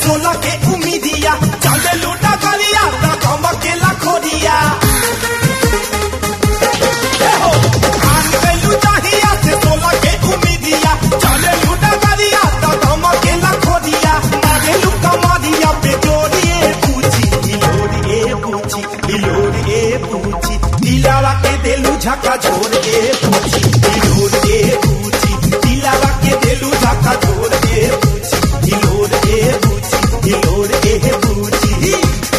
सोलह के उम्मीदिया चले लूटा गलिया तो कम के लखोरिया ए हो, आन गइलू चाहिया से सोलह के उम्मीदिया चले लूटा गलिया तो कम के लखोरिया मारेलू कमरिया पे जोड़िए पूछी हिलोरिए पूछी हिलोरिए पूछी दिलावा के देलू झका झोर के पूछी हिलोरिए पूछी दिलावा के देलू झका झोर के पूछी हिलोरिए पूछी हिलोरिए पूछी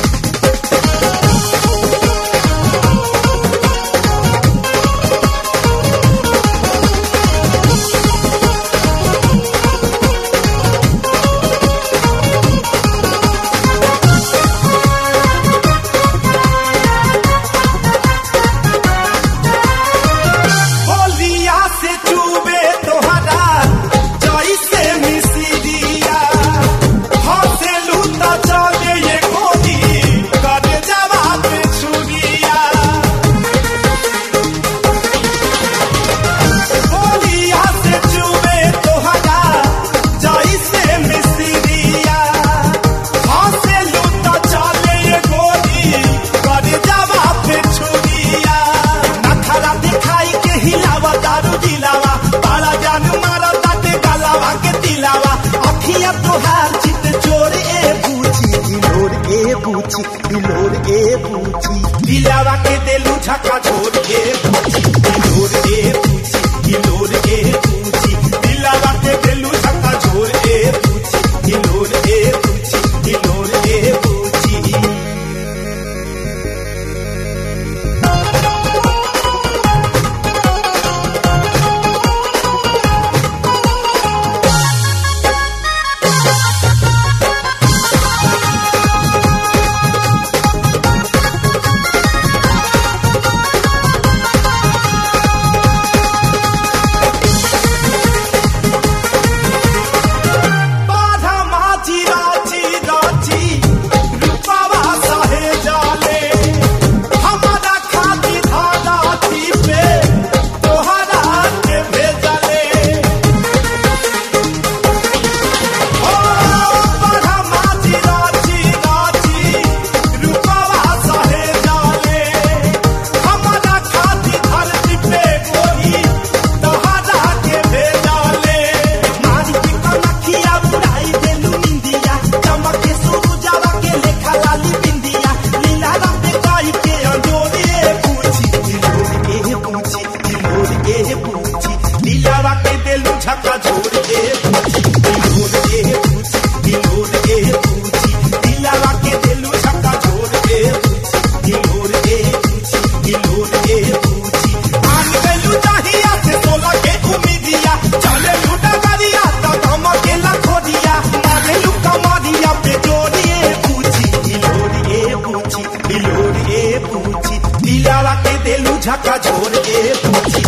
होलिया से चूबे तोहरा जैसे मिसिरिया हंसे लूटा चले ये गोदी कर जवाब छुरिया होलिया से चूबे तोहरा जैसे मिसिरिया हंसे लूटा चले ये गोदी कर जवाब छुरिया नखरा दिखाई के हिलावा दारू दिलावा बाला जान मारा ताटे गलावा के दिलावा अखिया तोहार चित चोर ए पूछी हिलोर ए पूछी हिलोर ए पूछी दिलावा के देलू झका छोड़ ए पूछी हिलोर ए पूछी हिलोर ए पूछी दिलावा के देलू झका छोड़ ए पूछी हिलोर ए पूछी हिलोर ए पूछी बाधा माची राची राची रूपावा सहे जाले हमारा खाती धागा थी पे तोहरा के भेजले ओ बाधा माची राची राची रूपावा सहे जाले हमारा खाती धरती पे कोई तोहरा के भेजले मारी के कनखिया बुराई देलू निंदिया चमक के सूरजावा के लेखा लाली बिंदिया लीला रंग पे काई के अंजोरे पूछी दिलोर ए पूछी दिलोर ए पूछी लीलावा के देलू झका झोर ए पूछी दिलोर ए पूछी दिलोर ए पूछी लीलावा के देलू झका झोर ए पूछी दिलोर ए पूछी दिलोर ए पूछी आन गइलू चाहिया से सोलह के उम्मीदिया चले लूटा गरिया तो कम के लखोरिया मारेलू कमरिया पे जोड़िए पूछी हिलोरिए पूछी हिलोरिए पूछी दिलावा के देलू झका झोर ए पूछी